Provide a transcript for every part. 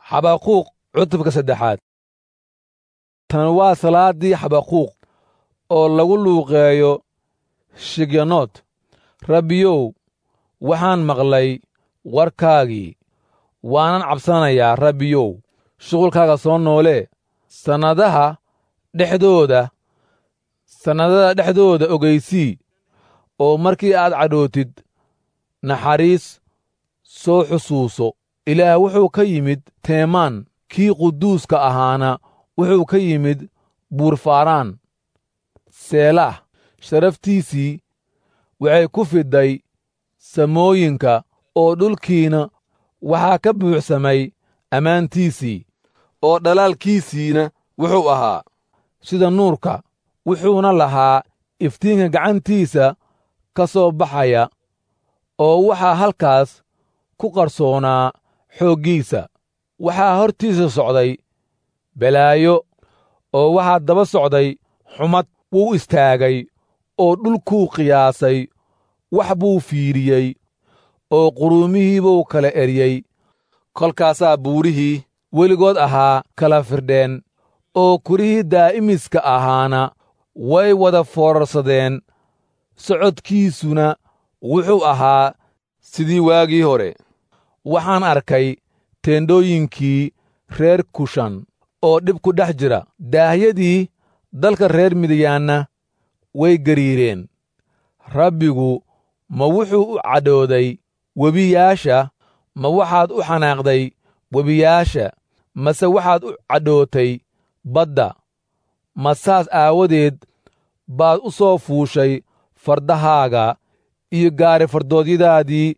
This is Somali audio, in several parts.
xabaquuq cutubka saddexaad tan waa salaaddii xabaquuq oo lagu luuqeeyo shigyanood rabbiyow waxaan maqlay warkaagii waanan cabsanayaa rabbiyow shuqulkaaga soo noolee sannadaha dhexdooda sannadada dhexdooda ogaysii oo markii aad cadhootid naxariis soo xusuuso ilaah wuxuu ka yimid teemaan kii quduuska ahaana wuxuu ka yimid buurfaaraan seelaah sharaftiisii waxay ku fidday samooyinka oo dhulkiina waxaa ka buuxsamay ammaantiisii oo dhalaalkiisiina wuxuu ahaa sida nuurka wuxuuna lahaa iftiinka gacantiisa ka soo baxaya oo waxaa halkaas ku qarsoonaa xooggiisa waxaa hortiisa socday balaayo oo waxaa daba socday xumad wuu istaagay oo dhulkuu qiyaasay wax buu fiiriyey oo quruumihii buu kala eryey kolkaasaa buurihii weligood ahaa kala firdheen oo kurihii daa'imiska ahaana way wada foorarsadeen socodkiisuna wuxuu ahaa sidii waagii hore waxaan arkay teendhooyinkii reer kushan oo dhib ku dhex jira daahyadii dalka reer midiyaanna way gariireen rabbigu ma wuxuu u cadhooday webiyaasha ma waxaad u xanaaqday webiyaasha mase waxaad u cadhootay badda ma saas aawadeed baad u soo fuushay fardahaaga iyo gaari fardoodyadaadii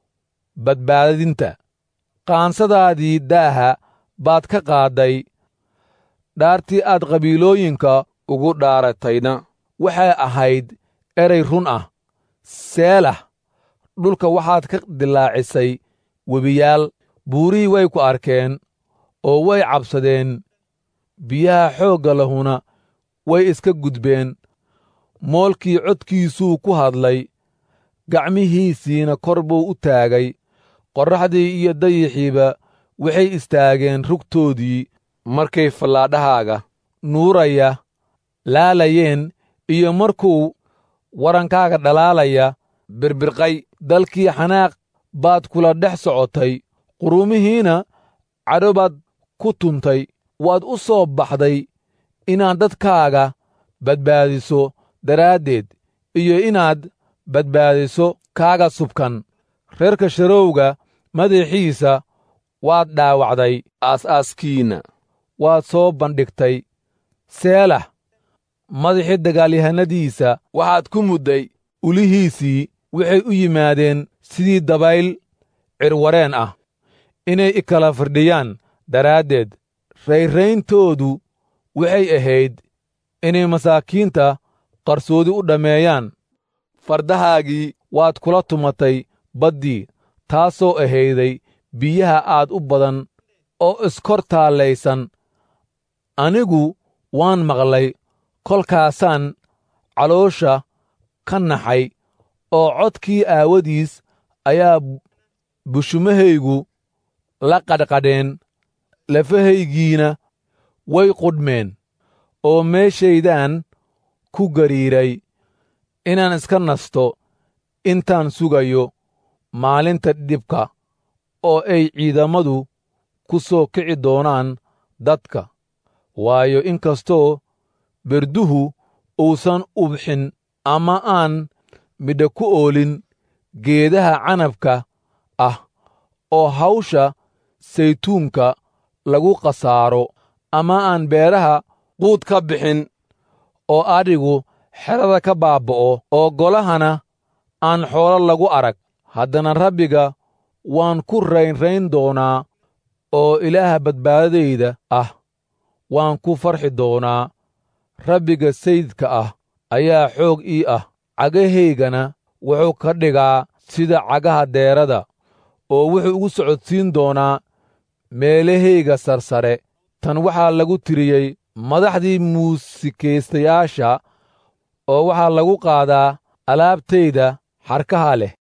badbaadinta qaansadaadii daaha baad ka qaadday dhaartii aad qabiilooyinka ugu dhaaratayna waxay ahayd eray run ah seelah dhulka waxaad ka dilaacisay webiyaal buurihii way ku arkeen oo way cabsadeen biyaha xoogga lahuna way iska gudbeen moolkii codkiisuu ku hadlay gacmihiisiina kor buu u taagay qorraxdii iyo dayixiiba waxay istaageen rugtoodii markay fallaadhahaaga nuuraya laalayeen iyo markuu warankaaga dhalaalaya birbirqay dalkii xanaaq baad kula dhex socotay quruumihiina cadho baad ku tuntay waad u soo baxday inaad dadkaaga badbaadiso daraaddeed iyo inaad badbaadiso kaaga subkan reerka sharowga madaxiisa waad dhaawacday aas-aaskiinna waad soo bandhigtay seelah madaxii dagaalyahanadiisa waxaad ku mudday ulihiisii waxay u yimaadeen sidii dabayl cirwareen ah inay i kala firdhiyaan daraaddeed rayrayntoodu waxay ahayd inay masaakiinta qarsoodi u dhammeeyaan fardahaagii waad kula tumatay baddii taasoo ahayday biyaha aad u badan oo iskor taallaysan anigu waan maqlay kolkaasaan caloosha ka naxay oo codkii aawadiis ayaa bushumahaygu la qadhqadheen lafahaygiina way qudhmeen oo meeshaydaan ku gariiray inaan iska nasto intaan sugayo maalinta dhibka oo ay ciidammadu ku soo kici doonaan dadka waayo in kastoo berduhu uusan ubxin ama aan midha ku oolin geedaha canabka ah oo hawsha saytuunka lagu khasaaro ama aan beeraha quud ka bixin oo adhigu xerada ka baaba'o oo golahana aan xoolo lagu arag haddana rabbiga waan ku raynrayn doonaa oo ilaaha badbaadadayda ah waan ku farxi doonaa rabbiga sayidka ah ayaa xoog ii ah cagahaygana wuxuu ka dhigaa sida cagaha deerada oo wuxuu igu socodsiin doonaa meelahayga sarsare tan waxaa lagu tiriyey madaxdii muusikaystayaasha oo waxaa lagu qaadaa alaabtayda xarkaha leh